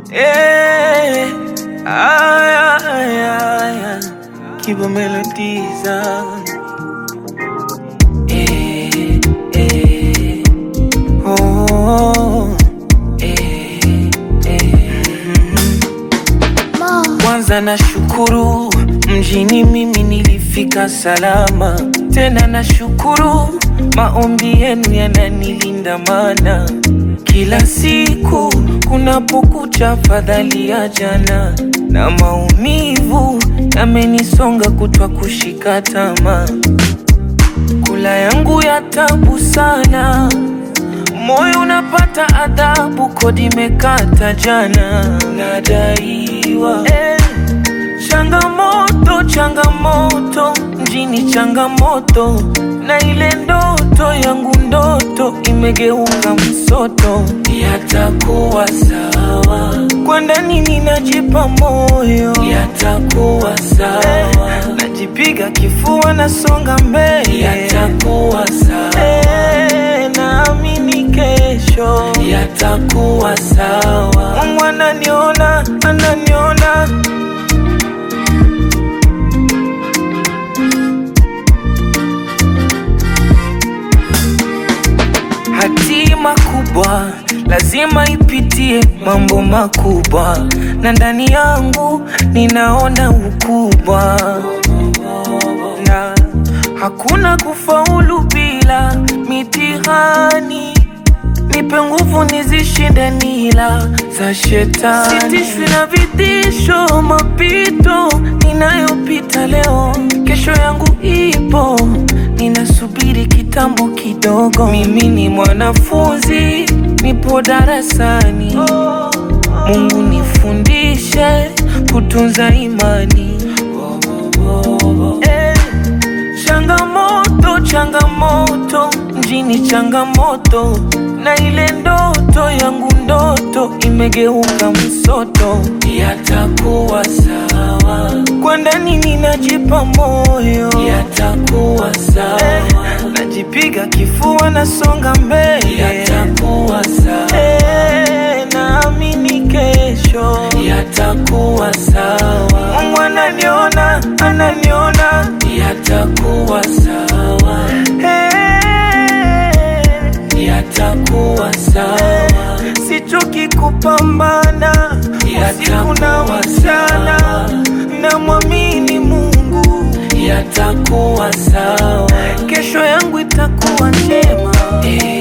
Eh, ay, ay, ay, ay. Kibo melodies. ah. Eh, eh. Oh, eh, eh. Kwanza na shukuru mjini mimi nilifika salama, tena na shukuru maombi yenu yananilinda, mana kila siku kunapokucha fadhali ya jana, na maumivu yamenisonga kutwa kushika tamaa, kula yangu ya tabu sana Moyo unapata adhabu, kodi imekata jana, nadaiwa eh. Changamoto, changamoto, mjini changamoto, na ile ndoto yangu ndoto imegeuka msoto. Yatakuwa sawa, kwa ndani ninajipa moyo, yatakuwa sawa, najipiga kifua, nasonga mbele, yatakuwa sawa, eh, naamini kesho yatakuwa sawa. Mungu ananiona, ananiona Hatima kubwa lazima ipitie mambo makubwa, na ndani yangu ninaona ukubwa, na hakuna kufaulu bila mitihani. Nipe nguvu nizishinde nila za shetani, sitishwi na vitisho, mapito ninayopita leo, kesho yangu ipo ninasubiri kitambo kidogo. Mimi ni mwanafunzi, nipo darasani. Mungu nifundishe kutunza imani. Eh, changamoto changamoto, mjini changamoto, na ile ndoto yangu ndoto imegeuka msoto. Yatakuwa sawa, kwa ndani ninajipa moyo, yatakuwa sawa, eh, najipiga kifua, nasonga mbele, yatakuwa sawa, eh, naamini kesho yatakuwa sawa. Mungu ananiona, ananiona, yatakuwa sawa, eh, yatakuwa sawa. Sichoki kupambana usiku na mchana, namwamini Mungu, yatakuwa sawa, kesho yangu itakuwa njema eh.